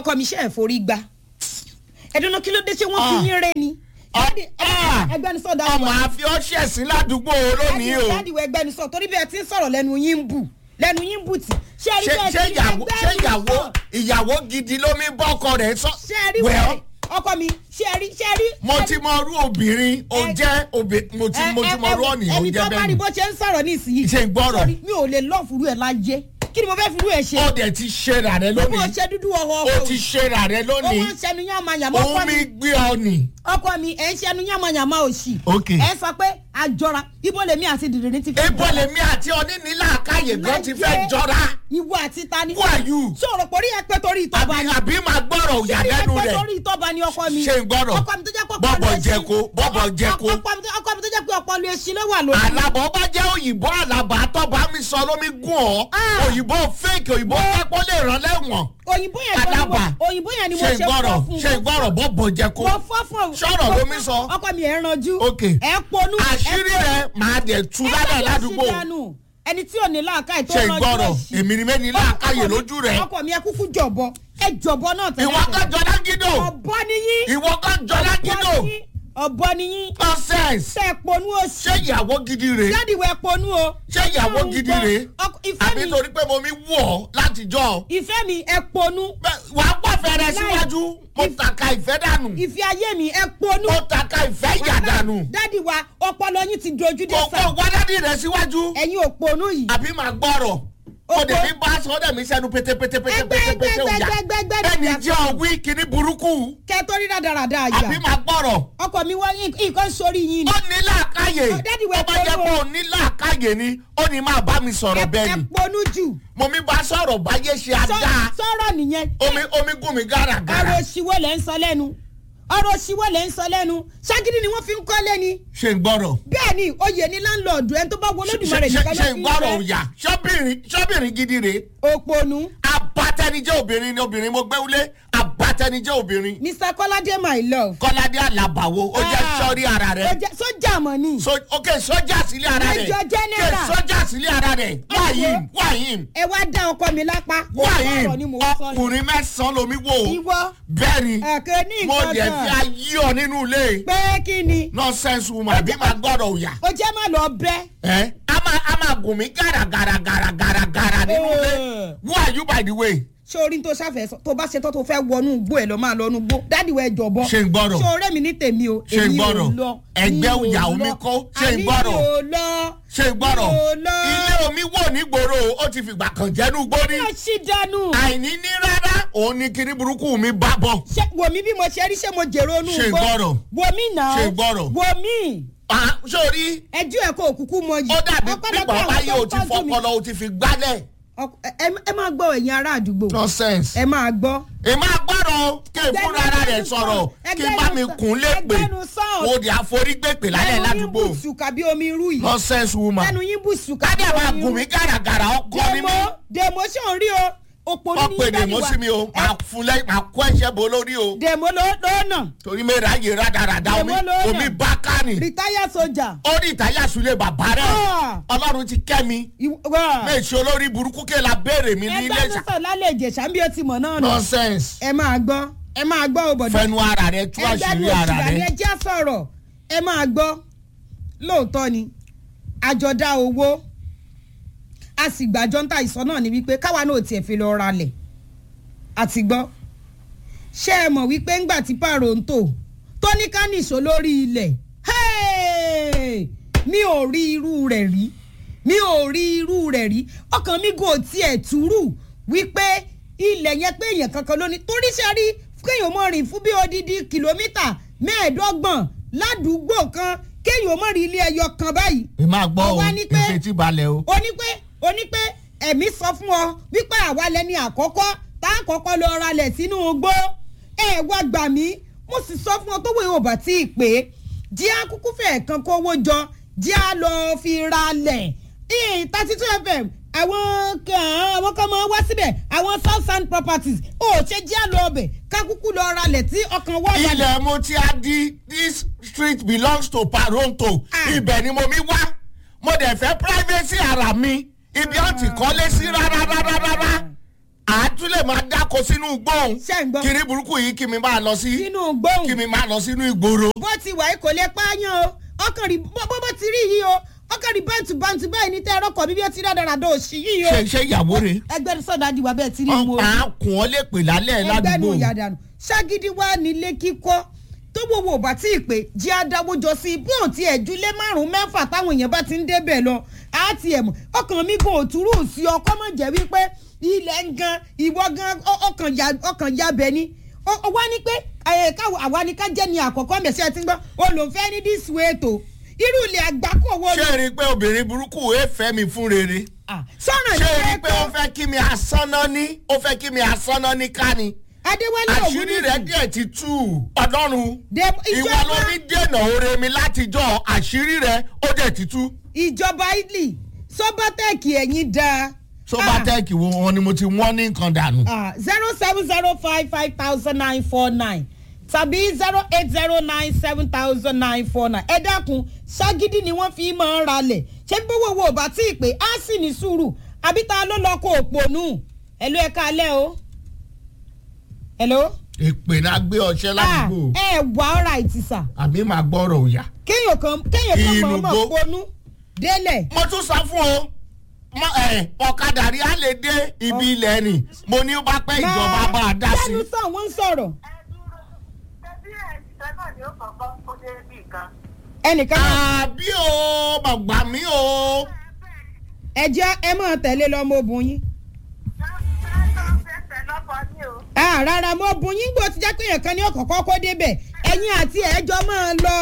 ọkọ mi ṣe ẹ̀ forí gba ẹ̀dùnú kí ló dé ṣé wọ́n fi Ah. yín rẹ́ ni. Ah. Dádì, ẹ- ẹgbẹ́ni sọ dájú ọmọ àfi ọṣẹ sí ládùúgbò lónìí o dáàdì wẹ gbẹnu sọ torí bí ẹ ti ń sọ̀rọ̀ lẹ́nu yín ń bù lẹ́nu yín ń bù tì. ṣé ẹ rí ṣé bẹ́ẹ̀ ṣé ti ìyàwó ẹgbẹ́ ṣé mi ìyàwó sọ? ìyàwó gidi ló mi bọ́kọ rẹ̀ sọ. ṣé ẹ rí Well, wẹ̀rẹ̀ ọkọ mi ṣé ẹ rí ṣé ẹ rí. mo ti mọ irú obìnrin o Ẹ- jẹ́ obìnrin mo ti mo ti mọ irú ọ̀nì o ẹni jẹ́ tó bá bẹ́ẹ̀ rí ni. bó ṣe ń sọ̀rọ̀ ní ìsinyìí. Ṣé ń gbọ́rọ̀? Sorry, mi ò lè lọ́ọ̀fù rú ẹ̀ láyé kí ni mo fẹ́ fi rú ẹ̀ ṣe. ó dẹ̀ ti ṣe rà rẹ mo lónìí ṣe dúdú ọwọ́ ó ọkọ ti ṣe rà rẹ ó lónìí wọ́n ń ṣẹnu yàmàyàmá ọkọ òun mi mi gbé ọ nì. ọkọ mi ẹ̀ ń ṣẹnu yàmàyàmá òṣì. Ok. ẹ sọ pé àjọra ibo lèmi àti dìrìrì ti fi. ibo lèmi àti onínílà àkáyè gan ti fẹ́ Láyé. jọra ìwọ àti tani. who are you sọ̀rọ̀ pé orí ẹ pé torí ìtọ́ba àbí ni. àbí máa gbọ́rọ̀ òyà Orí ẹ lẹ́nu pé rẹ̀ torí ìtọ́ba ni ọkọ mi. ṣe ń gbọ́rọ̀ ọkọ mi tó jẹ́ pé ọpọlọ bọ́bọ̀ ẹṣin- jẹko bọ́bọ̀ jẹko ọkọ mi tó- ọkọ mi tó jẹ́ pé ọpọlọ ẹṣin ló wà lórí. àlàbọ̀ bá jẹ́ òyìnbó àlàbà tọ́ba mi sọ lómi gùn ọ́ Ah. òyìnbó fake òyìnbó kẹ́kọ̀ọ́ lè rán lẹ́wọ̀n òyìnbó yẹn gan ni mo àlàbà òyìnbó yẹn ni mo ṣe ṣe gbọ́rọ̀ fọ́ fún ṣe gbọ́rọ̀ bọ́bọ̀ jẹko mo fọ́ fún o. Sọ̀rọ̀ mo ló fọ́- mi sọ. ọkọ mi ẹ̀ ranjú. Ok. ẹ̀ ponú. àṣírí rẹ̀ máa dẹ̀ tú lálẹ́ ládùúgbò ẹni tí ò ní láàkáì tó ṣe ranjú gbọ́rọ̀ òṣì. èmi ni mẹ́ni láàkáyè Ọkọ mi- lójú rẹ̀ ọkọ mi ẹ kúkú jọ̀bọ ẹ jọ̀bọ náà tẹ̀lé ìwọ kan jọlá gídò ọ̀bọ ni yín. ìwọ kan jọlá gídò ọ̀bọ ni yín. ọ̀bọ ni yín. nonsense tẹ ponú òṣì. ṣé ìyàwó gidi rèé jáde wẹ ponú o. ṣé ìyàwó gidi rèé Ọkọ- ìfẹ́ àbí mi torí pé mo mi wù ọ́ látijọ́ ìfẹ́ mi ẹ ponú. Bẹ́ẹ̀, wàá pàfẹ́ rẹ Láì- síwájú mo If- tàka ìfẹ́ dànù ìfẹ́ ayé mi ẹ ponú. mo tàka ìfẹ́ ìyà dànù dádì wa ọpọlọ yín ti dojú dé kò sá. kò wádàdì rẹ síwájú ẹ̀yin ò ponú yìí. àbí máa gbọ́rọ̀ Oko- o dẹ̀ mi bá aṣọ dẹ̀ mi sẹ́nu pétépétépétépété òyà Ẹgbẹ́- ẹni jẹ́ ọ̀wí kìíní burúkú kẹ tó rí rádaràda àbí àyà. máa gbọ́rọ̀ ọkọ mi wá nǹkan sórí yín ni. ó ní làákàyè Oh, Daddy, we're ó bá jẹ́ going pé ó ní làákàyè ni ó ní máa bá mi sọ̀rọ̀ ẹ bẹ́ẹ̀ ẹ ni ponú jù. mo mi bá sọ̀rọ̀ báyé ṣe Sọ- àdá sọ̀rọ̀ nìyẹn. omi omi gùn mi gàràgàrà ọ̀rọ̀ òṣìwọ́ lẹ́ ń sọ lẹ́nu. ọ̀rọ̀ òṣìwọ́ lẹ́ ń sọ lẹ́nu. ṣágídí ni wọ́n fi ń kọ́lé ni. ṣe ń gbọ́rọ̀ bẹ́ẹ̀ ni oyè ní láńlọ́ọ̀dù ẹni tó bá wọ Olódùmarè ṣe nìkan ló ṣe fi ń ń gbọ́rọ̀ fẹ́. òyà ṣọ́bìnrin ṣọ́bìnrin gidi rèé òpònú. abatẹnijẹ́ obìnrin ni obìnrin mo gbé wúlé abatẹnijẹ́ obìnrin Mr Kọ́ládé my love. kọ́ládé àlàbàwò ó jẹ́ Ah. sọ́rí ara ó rẹ̀ jẹ́ sójà mọ̀ ni. so ok sọ́jà sílé ara rẹ̀ Major General. Ke sọ́jà sílé ara rẹ̀ wá Ẹ yìí wo. wá yìí ẹ wá dá ọkọ mi lápá. wá ọ̀rọ̀ ni yìí mò ń sọ yìí. ọkùnrin mẹ́sàn-án lomi wò ó ìwọ bẹ́ẹ̀ ni ẹ̀kẹ́ ní mo nǹkan dẹ̀ fi kan. ayé ọ nínú ilé pé kí ni. nonsense woman àbí máa gbọ́dọ̀ òyà ó jẹ́ má lọ bẹ́. ẹ́ a máa a máa gùn mí gàràgàrà gàràgàrà gàrà nínú ilé Eh. who are you by the way ṣé orí tó ṣàfẹ́ sọ tó bá ṣe tó tó fẹ́ wọnú igbó ẹ̀ lọ máa lọ inú igbó dádì wẹ̀ jọ̀bọ. Ṣé ń gbọ́rọ̀? ṣé ọ̀rẹ́ mi ní tèmi o. Ṣé ń èmi ò gbọ́rọ̀? lọ, Ẹgbẹ́ mi ò ìyàwó lọ. mi kó. Ṣé ń Àní gbọ́rọ̀? mi ò lọ. ṣe gbọ́rọ̀ mi ò lọ. ilé omi wò nígboro ó ti fìgbà kan jẹ́nu gbórí yóò ṣì dànù. àìní ní rárá òun ni kinní burúkú mi bá bọ̀ ṣé wò mí bí mo ṣe rí ṣé mo jèrò inú Ṣé ń gbọ́rọ̀? wò mí náà. Ṣé ń gbọ́rọ̀? wò mí. Ah, sórí ẹjú ẹ̀ kó òkùnkùn mọ yìí. ó dàbí Ọpẹ́lọpẹ́ pípọ̀ àwọn báyé tó o ti tọ́jú mi. fọpọlọ o ti fi gbálẹ̀ Ọk- ẹ- ẹ- ẹ máa gbọ́ ẹ̀yin ará àdúgbò. nonsense ẹ máa gbọ́. èmi àgbọ̀rọ̀ kí n fúnra ara rẹ̀ sọ̀rọ̀ kí n bá mi kún lépè ẹgbẹ́nu sọ̀rọ̀. o di àforígbèpè lálẹ́ ládùúgbò lẹ́nu yín bù sùkà bí omi irú yìí. nonsense woman lẹ́nu yín bù sùkà bí kádà máa omi gùn irú. mí gàràgàrà ọkọ ni mí dèmó dèmó ṣé òun rí o òpó wọ́n ní pè dèmó sí mi o máa fún lẹ́yìn máa kó ẹ̀ṣẹ̀ bò lórí o dèmó ló lọ́nà torí mi ráyè rádaràda omi Dèmó ló yàn. omi bá ká ni rìtáyà sójà. ó ní ìtayà sulé bàbá rẹ̀ Ah. ọlọ́run ti kẹ́ mi méjì olórí burúkú kí la béèrè mi ní ilé ẹgbẹ́ ìṣà sọ̀tọ̀ lálẹ́ ìjẹ̀sà bí ó ti mọ̀ náà nù. nonsense ẹ máa gbọ́ ẹ máa gbọ́ o bọ̀dọ̀. fẹnu ara rẹ tú ẹgbẹ́ àṣírí nu ara òṣùwà ni rẹ ẹ jẹ́ sọ̀rọ̀ ẹ máa gbọ́ lóòótọ́ ni àjọdá owó a sì gbàjọ́ ń ta ìsọ náà ni wípé káwa náà tiẹ̀ fi lọ ralẹ̀ àti gbọ́ ṣé ẹ mọ̀ wípé ńgbà tí pààrọ̀ ń tò tó ní ká nìṣó lórí ilẹ̀ hey! mi ò rí irú rẹ̀ rí mi ò rí irú rẹ̀ rí ọkàn mi gò tiẹ̀ túrú wípé ilẹ̀ yẹn pé èèyàn kankan ló ní torí ṣe rí kéèyàn mọ̀ rìn fún bí odidi kìlómítà mẹ́ẹ̀ẹ́dọ́gbọ̀n ládùúgbò kan kéèyàn mọ̀ rí ilé ẹyọ kan báyìí ẹ máa gbọ́ Ó o wá ní pé- ìfetí balẹ̀ o ó ní pé ó ní pé ẹ̀mí sọ fún ọ wípé àwa lẹni àkọ́kọ́ tá a kọ́kọ́ lọ ralẹ̀ sínú igbó ẹ wá gbà mí mo sì sọ fún ọ tó wẹ̀ ò bá tí ì pé jí á kúkú fẹ̀ kan kówó jọ jí á lọ fi ralẹ̀ thirty two fm àwọn kan àwọn kan máa wá síbẹ̀ àwọn south sand properties ó ṣe jí á lọ ọbẹ̀ ká kúkú lọ ralẹ̀ tí ọkàn wọ́n balẹ̀. ilẹ̀ mo ti a di this street belongs to paronto Ah. ibẹ̀ ni mo mi wá mo dẹ̀ fẹ́ privacy ara mi ibi ọ̀ ti kọ́lé sí rárá rárá rárá àtún lè máa dáko sínú gbóhùn Ṣé ń gbọ́? kiri burúkú yìí kí mi máa lọ sí sínú gbóhùn kí mi máa lọ sínú ìgboro. bó ti wà yìí kò lè pààyàn o ọkàn rí bó bó bó ti rí yìí o ọkàn rí bántù bántù báyìí ní tẹ́ ẹ̀rọ kọ̀ bíbí ó ti rẹ́ dáradá òsì yìí o ṣe ṣe ìyàwó rẹ̀ ẹgbẹ́ sọ̀dá di wà bẹ́ẹ̀ ti rí mu o ọ̀pá kùn ọ́ lè pè lálẹ́ ẹgbẹ́ nu ládùúgbò. ìyàdànù ságídí wà nílé kíkọ́ tó gbogbo ò bá tí ì pé jí adáwó jọ sí bí òun ti ẹ̀jú lé márùn-ún mẹ́fà táwọn èèyàn bá ti ń débẹ̀ lọ á ti ẹ̀ mọ̀ ọkàn mi kò túrú sí ọkọ mọ̀ jẹ́ wípé ilẹ̀ ń gan ìwọ gan ọ- ọkàn ya ọkàn ya bẹ̀ ni Ó- ó wá ní pé ẹ̀ káwọ àwa ni ká jẹ́ ni àkọ́kọ́ mẹ̀sẹ̀ ti ń gbọ́ olùfẹ́ ní this way tó irú ilẹ̀ àgbákò wo ṣé rí i pé obìnrin burúkú ẹ fẹ́ mi fún rere. Ah, sọ̀rọ̀ ṣé rí ní i pé ó fẹ́ kí mi asánná ní ó fẹ́ kí mi asánná ní ká ni. adéwálé àṣírí rẹ̀ díẹ̀ ti tú ọ̀dọ́run. De- ìwọ ló ìjọba- ní dènà oore mi látijọ́ àṣírí rẹ̀ ó dẹ̀ ti tú. ìjọba italy sọbatẹ́ẹ̀kì ẹ̀yìn dáa. sọ́bátẹ́ẹ̀kì wo wọn ni mo ti wọ́n ní nǹkan dànù. zero seven zero five five thousand nine four nine tàbí zero eight zero nine seven thousand nine four nine ẹ dákun ságídí ni wọ́n fi máa ń ralẹ̀ ṣé bí owó wo bá tí ì pé á sì ní sùúrù àbí ta ló lọ kó òpònú ẹ̀lú ẹ̀ka alẹ́ o. ẹ̀ló. èpè náà gbé ọṣẹ ládùúgbò ẹ wà ọ́ra ìtìsà àbí màá gbọ́rọ̀ òyà. kéèyàn kan kéèyàn kan mọ̀ Ìnùgbó. ọmọ ponú délẹ̀. mo tún sọ fún o mọ ẹ ọ̀kadà rí a lè dé ibi ilẹ̀ ni mo ní ó bá pẹ́ ìjọba bá a dá sí. lẹ́nu sàn wọ́n ń sọ̀rọ̀ ẹnìkan náà àbí o bàgbà mi o. ẹ jẹ́ ẹ máa tẹ̀lé lọ́mọ obìnrin yín. Ah, rárá mo bùn yín gbọ́ ti jẹ́ pé èèyàn kan ní ọ̀kọ̀ọ̀kọ́ kó débẹ̀ ẹ̀yin àti ẹ̀jọ́ máa lọ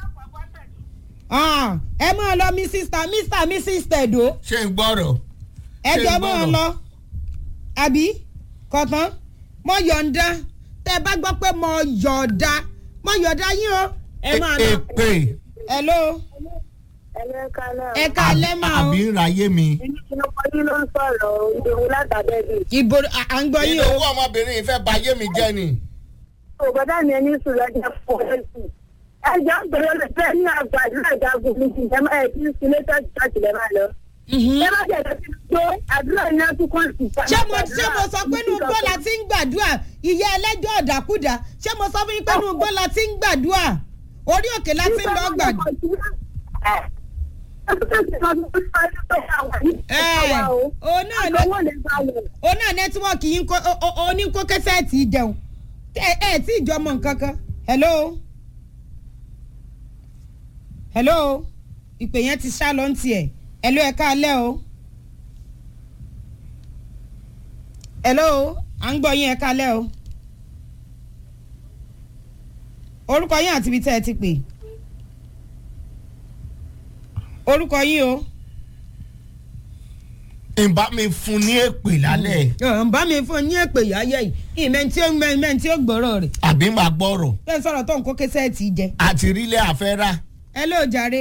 Ah, ẹ máa lọ mrs ta mr mrs tẹ̀dó ṣé ń gbọ́rọ̀. ẹ̀jọ́ Ṣé máa gbọ́dọ̀? lọ àbí kọ̀tán mo yọ̀ǹda tẹ́ ẹ bá gbọ́ pé mo yọ̀ǹda mo yọ̀ǹda yín o ẹ máa lọ. èpè hello ẹ ká lẹ́ máa o àbí ń ráyé mi. ìbò à- à ń gbọ́ yín nínú o owó ọmọbìnrin yìí fẹ́ ba ayé mi jẹ́ ni. òbọ̀dá mi ẹni sùn lọ́jọ́ fún ẹ̀sìn. ẹjọ́ gbèrò lè fẹ́ ní àgbàdo ìdágún mi kì í jẹ́ ẹ̀ tí ń sílé tọ́jú tọ́jú lẹ́ máa lọ. Mhm. ẹ má jẹ́ kí n gbé àdúrà iná tún kọ́ sí. ṣé mo ṣé mo sọ pé inú igbó la ti ń gbàdúrà ìyá ẹlẹ́jọ́ ọ̀dàkúdà ṣé mo sọ fún yín pé inú igbó la ti ń gbàdúrà orí òkè la ti ń lọ gbàdúrà. ẹ òun náà ló òun náà nẹ́tíwọ́ọ̀kì yín kó ó- ó- ó ní kó kẹsẹ́ẹ̀tì jẹun ẹ ẹ tí ìjọ mọ nǹkan kan hello hello ìpè yẹn ti sá lọ ń tiẹ̀ hello ẹ káalẹ́ o hello à ń gbọ́ yín ẹ káalẹ́ o orúkọ yín àti ibi tẹ́ ẹ ti pè orúkọ yín o. ìbá mi fún ní èpè lálẹ́ ọ̀ ń bá mi fún un ní èpè yáyẹ yìí ìmẹ̀ tí ó mẹ́ tí ó gbọ́rọ̀ rẹ̀ àbí màá gbọ́rọ̀ bẹ́ẹ̀ sọ̀rọ̀ tó ń kó kẹsẹ́ẹ̀tì jẹ. àti rílẹ̀ àfẹ́rà. hello jàre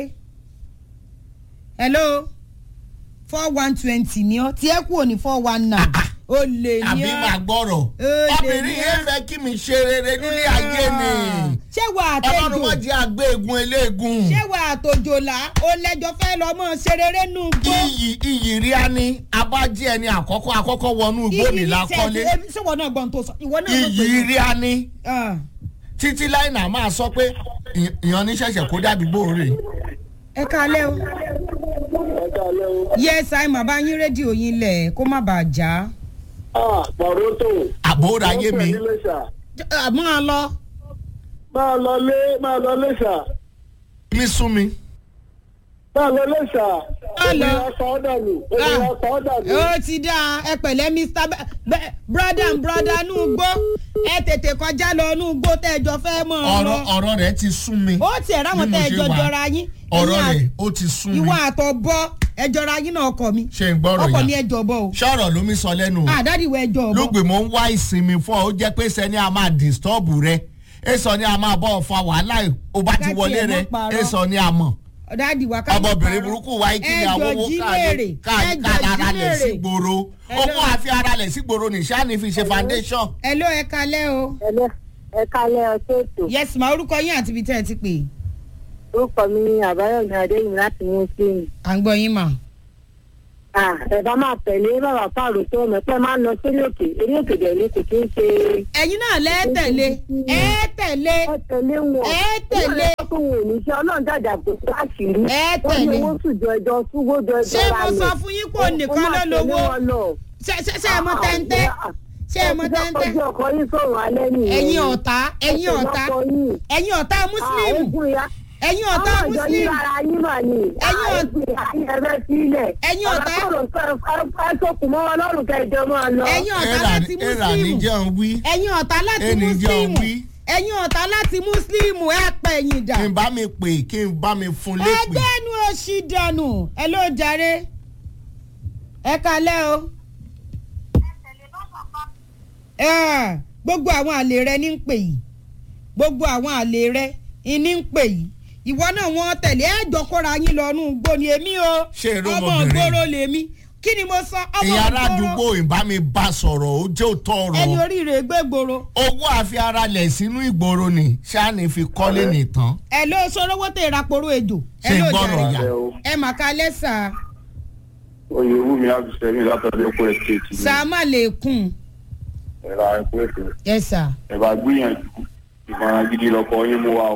hello four one twenty ni ọ tí ẹ kú òní four one nine o lè ní àbí màá ọ gbọ́rọ̀ Ó lè obìnrin ní yẹn ẹ́. fẹ́ kí mi ṣe rere nílé ayé ni ṣé wà á ọlọ́run tẹ́jọ́ wọ́n jẹ́ àgbé egun eléegun ṣé wà á tòjòlá o lẹ́jọ́ fẹ́ lọ mọ́ ṣerere nù gbó. iyì iyì rí a ní abájí ẹni àkọ́kọ́ àkọ́kọ́ wọnú igbó ní lákọ́lé ṣé wọn náà gbọ́n tó sọ ìwọ náà mọ̀ pé. iyì rí a ní Ah, títí láìnà máa sọ pé ì- ìyàn ní ṣẹ̀ṣẹ̀ kó dàdúgbò rè ẹ kálẹ́ o. yes i'm bá yín rédíò yín lẹ̀ kó má bàa já. pọ̀rọ́tò. àbóra ayé mi àmọ́ a lọ. máa lọ lé máa lọ lé sà mi sún mi máa lọ lé sà. Má lọ. obìnrin ọkọ̀ ọ̀dà nù obìnrin ọkọ̀ ọ̀dà nù. ó ti dáa ẹ pẹ̀lẹ́ mr Be- Be- brother and brother nù gbó ẹ tètè kọjá lọ nù gbó tẹ́jọ fẹ́ mọ̀ ọ́ ọ̀rọ̀ lọ. ọ̀rọ̀ rẹ̀ ti sún mi ó tiẹ̀ ráwọn bí mo ṣe tẹ́jọ wà. jọra yín. ọ̀rọ̀ Ẹ̀yin rẹ̀ à- ó ti sún mi ìwọ àtọ̀ bọ́ ẹ jọra yín náà ọkọ mi. ṣe ń gbọ́rọ̀ ọkọ mi yà ẹ jọ bọ́ o. ṣọ́rọ̀ ló mi sọ lẹ́nu o. àdádìwọ̀ ẹ jọ bọ́. lóògbé mo ń wá ìsinmi fún ọ ó jẹ́ pé sẹ́ni a máa disturb rẹ èso ni a máa bọ́ ọ fa wàhálà ó bá ti Ká wọlé tiẹ̀ rẹ mọ́ parọ́. èso ni a mọ̀ ọ̀dádìwọ̀ ká má ọmọbìnrin parọ́. burúkú wa kí ni Ẹ àwọn jọ owó jí léèrè. Ẹ ká jọ jí ara lẹ̀ sí léèrè. gbòòrò Hello. owó àfi ara lẹ̀ sí gbòòrò ní sani fi ṣe foundation. ẹ ló ẹ kalẹ́ o. ẹlẹ ẹ kalẹ ọtí ètò yes ma orúkọ yín àti ibi tẹ́ ẹ ti pè. orúkọ mi ni àbáyọmí adéyìn láti muslim à ń gbọ́ yín mà. Ah, ẹ bá máa tẹ̀lé bàbá fáàrù tó ọmọ pẹ́ máa ń lọ sórí òkè eré òkè dẹ̀ ní kò kí ń ṣe. ẹ̀yin náà lẹ́ẹ̀tẹ̀lé ẹ̀ẹ́tẹ̀lé ẹ tẹ̀lé wọn. Ẹ tẹ̀lé. wọ́n lè fún wọn òníṣẹ́ ọlọ́run jàjà kò tó àṣírí. Ẹ wọ́n ní tẹ̀lé. owó sùjọ ẹjọ́ súwó jọ ẹjọ́ ṣé ra mo lẹ̀. sọ fún yín pé òun nìkan ló lówó ṣé ṣé ṣé ẹ mọ tẹ́ńtẹ́ ṣé ẹ mọ tẹ́ńtẹ́ ọjọ́ ọkọ yín sọ̀rọ̀ alẹ́ nìyẹn. ẹ̀yin ọ̀tá ẹ̀yin ọ̀tá ẹ̀yin ọ̀tá mùsùlùmù ẹ̀yin ọ̀tá mùsùlùmù Ẹ̀yin Ẹ̀yin ọ̀tá- ẹ̀yin ọ̀tá- Ẹ̀sọ́kùn mọ́ wọn lọ́rùn kẹjọ máa lọ. ẹ̀yin ọ̀tá ẹ̀rà láti ẹ̀rà ní mùsùlùmù jẹun wí ẹ̀yin ọ̀tá láti ẹni jẹun mùsùlùmù wí ẹ̀yin ọ̀tá láti mùsùlùmù ẹ̀ pẹ̀ ẹ̀yìn dà kí n bá mi pè kí n bá mi fún lépè. ẹgbẹ́ nu òṣì dànù ẹ ló jàre ẹ kalẹ́ o Ẹ, gbogbo àwọn àlè rẹ ní ń pè yìí gbogbo àwọn àlè rẹ ní ń pè yìí ìwọ náà wọn tẹ̀lé ẹ̀jọ̀ kóra yín lọ nù gbó ni èmi o Ṣé èrò ọmọ ọmọbìnrin? ìgboro lèmi kí ni mo sọ ọmọ ìyá ìgboro aládùúgbò ìbá mi bá sọ̀rọ̀ ó jẹ́ òótọ́ ẹni ọ̀rọ̀ oríire gbégboro owó àfi ara lẹ̀ sínú ìgboro ni ṣáàní fi kọ́lé nìtàn ẹ ló sorówó tẹ ìrapòrò ejò ẹ Ṣé ló gbọ́rọ̀ jàre yà? ẹ mà ká lẹ́sà oyè wúmi abdulsami látọ̀dọ̀ ẹ̀kọ́ ẹ̀sìtì sàmà lè kùn ẹ̀rọ ẹ̀kọ́ ẹ̀sìtì ẹ sà ẹ̀ bá gbìyànjú ìmọ̀ràn gidi lọ́kọ̀ yín mú wa o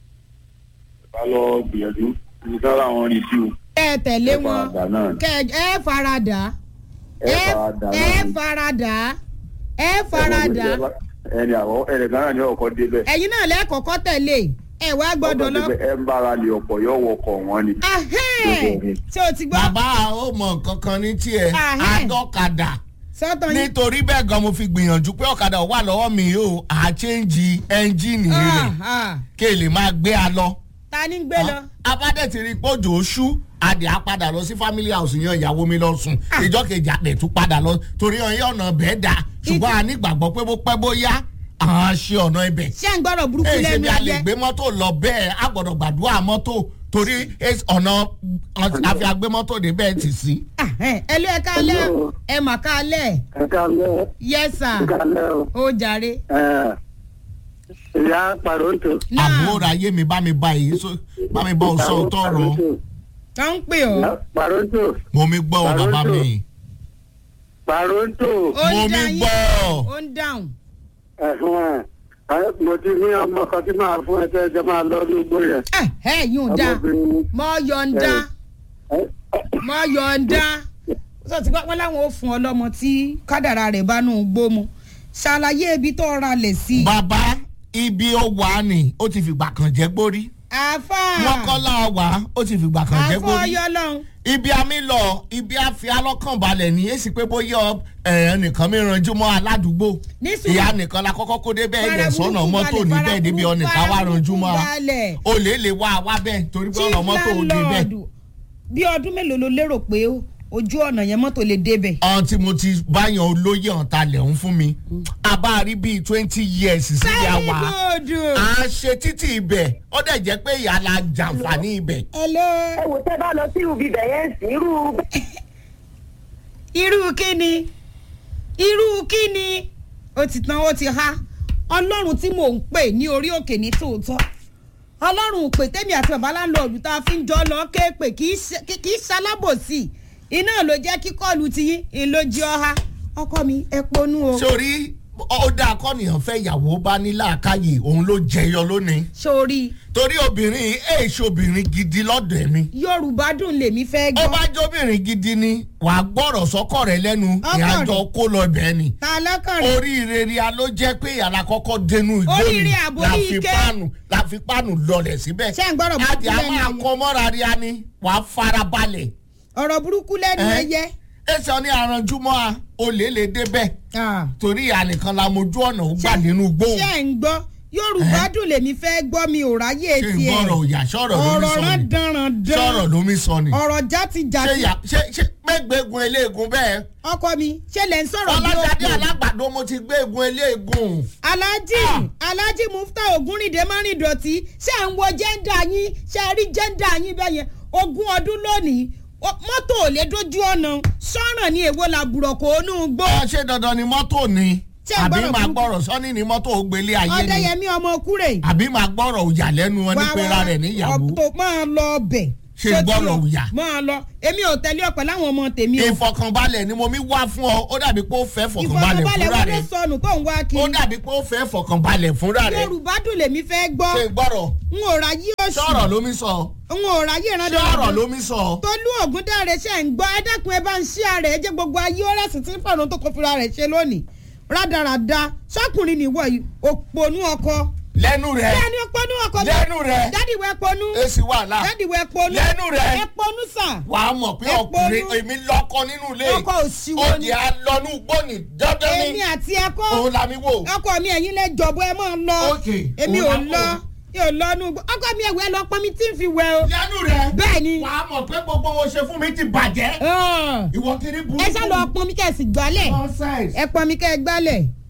ẹ̀ bá lọ gbìyànjú ibi tí wọ́n láwọn rí sí o kẹ ẹ tẹ̀lé ẹ̀ wọn faradà náà ni. kẹ ẹ faradà ẹ̀ faradà ẹ náà ni. faradà ẹ faradà ẹni àwọ̀ ẹni kan náà ní ọkọ̀ débẹ̀ ẹ̀yin náà lẹ́ẹ̀kọ́kọ́ tẹ̀lé ẹ wá gbọ́dọ̀ lọ. ẹ̀ ń bára lè ọ̀pọ̀ yọ̀ wọkọ̀ wọn ni. Ahẹ́n! ṣé o ti gbọ́ bàbá ó mọ nǹkan kan ní tiẹ̀ Ahẹ́. àdọ́kadà sọ́tọ̀ yín. nítorí bẹ́ẹ̀ gan mo fi gbìyànjú pé ọ̀kadà wà lọ́wọ́ mi o àchẹ́ǹjì ẹ́ńjìnì rẹ̀ Ah, ah. kí èlè máa gbé a lọ. ta ni ń gbé lọ. abádẹ́ ti rí i pé òjò oṣù adìẹ á padà lọ sí family house yan ìyàwó mi lọ sùn ìjọ kejì àdẹ tún padà lọ torí ọyẹ ọ̀nà bẹ́ẹ̀ dà ṣùgbọ́n a nígbàgbọ́ pé bó pẹ́ bóyá àwọn ṣe ọ̀nà ibẹ̀. ṣé ń gbọ́dọ̀ burúkú èyí ṣe lẹ́nu bí a lè ẹyẹ. gbé mọ́tò lọ bẹ́ẹ̀ a gbọ́dọ̀ gbàdúrà mọ́tò torí es- ọ̀nà àfi agbé mọ́tò dé bẹ́ẹ̀ tì sí. Ahẹ́n, ẹ lé ẹ kálẹ̀ ẹ mà kálẹ̀ ẹ kálẹ̀ yes sir ẹ kálẹ̀ o ó jàre. ẹ ìyá pàrọ̀ǹtò. náà àbúrò ayé mi bá mi bá èyí sọ bá mi bá ọ sọ tọrọ tó ń pè ọ́ pàrọ̀ǹtò mo mi gbọ́ ọ bàbá mi pàrọ̀ǹtò ó mo ń mi dá yín gbọ́ ó ń dáhùn. ẹ̀fọn ẹ̀ mo ti ní ọmọ kan tí máa fún ẹ tẹ́ ẹ jẹ́ máa lọ ní igbó yẹn. ẹ ẹ yóò dá ọmọbìnrin ni. mọ yọ̀ǹda ẹ mọ yọ̀ǹda sọ ti pápá láwọn ò fún ọ lọ́mọ tí kádàrà rẹ̀ bá nù gbó mu ṣàlàyé ibi tó ralẹ̀ sí. bàbá ibi ó wà ní ó ti fìgbà kan jẹ́ gbórí àfà wọn kọ́ láà wá ó ti fìgbà kan jẹ́ àfọ gbórí ọyọ lọhùn. ibi àmì lọ ibi àfi alọ́kànbalẹ̀ ní èsì pé bóyá ẹ̀ nìkan mi ranjú mọ́ aládùúgbò Ní sùúrù. ìyá nìkan la kọ́kọ́ kó dé bẹ́ẹ̀ Fara dẹ̀ sọ́nà burúkú mọ́tò balẹ̀, níbẹ̀ fara débi burúkú ọ̀nìkan wá ranjú mọ́ a balẹ̀. olè lè wá a wá bẹ́ẹ̀ torí pé ọ̀nà mọ́tò ò dé bẹ́ẹ̀. landlord bí ọdún mélòó ló lérò pé ojú ọ̀nà yẹn mọ́tò lè débẹ̀. ọ̀n tí mo ti báyàn olóyè ọ̀tá lẹ̀ ń fún mi a bá rí bíi twenty years sí ya very wa good. à ń ṣe títì ibẹ̀ ó dẹ̀ jẹ́ pé ìyá la jàǹfààní ibẹ̀. hello ẹ wò tẹ́ bá lọ sí ibi ibẹ̀ yẹn sí irú irú kíni irú kíni ó ti tán ó ti há ọlọ́run tí mò ń pè ní orí òkè ní tòótọ́ ọlọ́run pè tẹ́mi àti bàbá láńlọ́ọ̀dù tá a fi ń jọ lọ ké pè kì í ṣe- kì í ṣalábòsí iná ló jẹ́ kí kọ́ọ̀lù ti yín ìlójì ọha ọkọ mi ẹ ponú o sórí ó dáa kọ́nìyàn fẹ́ ìyàwó bá ní làákàyè òun ló jẹyọ lónìí sórí torí obìnrin èè ṣe obìnrin gidi lọ́dọ̀ ẹ̀mí yorùbá dùn lèmi fẹ́ ó gbọ́ bá jóbìnrin gidi ni wàá gbọ́rọ̀ sọ́kọ̀ rẹ lẹ́nu Ọkọ ìyàjọ rẹ̀. kó lọ bẹ́ẹ̀ ni ta lọ́kàn rẹ̀ oríire ria ló jẹ́ pé yàrá kọ́kọ́ dénú ìgbóni Oríire àbò la orí fi ike. páànù la fi páànù lọlẹ̀ síbẹ̀ Ṣé ń gbọ́dọ̀ burúkú àti a lẹ́nu máa ẹyẹ? kọ́ mọ́ra ria ni wàá fara balẹ̀ ọ̀rọ̀ burúkú lẹ́nu Ẹ́. ẹyẹ ẹsẹ̀ ní aranjúmọ́ a olè lè débẹ̀ Ah. torí ìyá nìkan la mojú ọ̀nà ó gbà nínú gbóhùn ṣé ń gbọ́ yorùbá dùn lèmi fẹ́ gbọ́ mi ò ráyè ṣé tiẹ̀ ìgbọ́rọ̀ òyà sọ̀rọ̀ lómi ọ̀rọ̀ sọ rán ni danrandan sọ̀rọ̀ lómi sọ ni ọ̀rọ̀ ṣé játijàti ìyá ṣé ṣé gbẹ́gbẹ́gun eléegun bẹ́ẹ̀ ọkọ mi ṣé lẹ̀ ń sọ̀rọ̀ bí ọlọ́dàdé òkú alágbàdo mo ti gbé egun eléegun aláàjì Ah. aláàjì mufta ògúnrìndé márìndọ̀tì ṣé à ń wo jẹ́ńdà yín ṣé ẹ rí jẹ́ńdà yín bẹ́ẹ̀ yẹn ogún ọdún lónìí o- mọ́tò ò lè dójú ọ̀nà sọ́ràn ní èwo la bùrọ̀kọ̀ onú gbó ọ ṣé dandan ni mọ́tò ni Ṣé àbí ìgbọ́rọ̀ máa burúkú? gbọ́rọ̀ sọ́ni ni mọ́tò ó gbélé ayé ni ọdẹyẹmí ọmọ kúrè àbí máa gbọ́rọ̀ òyà lẹ́nu wọn ní pera rẹ̀ níyàwó ọ̀tọ̀ máa lọ ọbẹ̀ ṣe Ṣé tí gbọ́rọ̀ o- òyà. máa lọ èmi ò tẹ̀lé ọ pẹ̀lú àwọn ọmọ tèmi o ìfọkànbalẹ̀ ni mo mi wá fún ọ ó dàbí pé ó fẹ́ fọkànbalẹ̀ ìfọkànbalẹ̀ fúnra wọn ló rẹ̀ sọnù tó ń wá ó kiri dàbí pé ó fẹ́ fọkànbalẹ̀ fúnra rẹ̀ yorùbá dùn lèmi fẹ́ gbọ́ ṣe gbọ́rọ̀ n ò ra yí oṣù sọ̀rọ̀ ló mi sọ n ò ra yí ìrandọ̀ sọ̀rọ̀ ló mi sọ tolú ògúndáre ṣe ń gbọ́ ẹ dákun ẹ bá ń ṣí ààrẹ ẹ jẹ́ gbogbo ayé ọ̀rẹ́sì tí ń fọ̀rọ̀ tó kó fira rẹ̀ ṣe lónìí rádaràda sọkùnrin nìwọ yìí òpònú ọkọ lẹ́nu rẹ̀ bẹ́ẹ̀ni òpònú ọkọ lẹ́nu rẹ̀ dádì wẹ ponú èsì wàhálà dádì wẹ ponú lẹ́nu rẹ̀ ẹ ponú sà wà á mọ̀ pé Ẹ ọkùnrin ponú. èmi lọ́kọ nínú ilé ọkọ òṣìwò ó ni di alọ́nú gbóni dandan èmi ni àti ẹkọ òun la mi wò ọkọ mi ẹ̀yin lẹ jọ̀bọ ẹ máa lọ Ok, èmi ò òun la lọ wò. mi ò lọ nù ọkọ mi ẹ̀wẹ̀ lọ pọn mi tí ń fi wẹ̀ o lẹ́nu rẹ̀ bẹ́ẹ̀ ni wà á mọ̀ pé gbogbo wọn ṣe fún mi ti bàjẹ́ Ah. ìwọ kiri burúkú ẹ ṣá lọ pọn mi kẹ́ ẹ sì gbálẹ̀ nonsense. ẹ pọn mi kẹ́ ẹ gbálẹ̀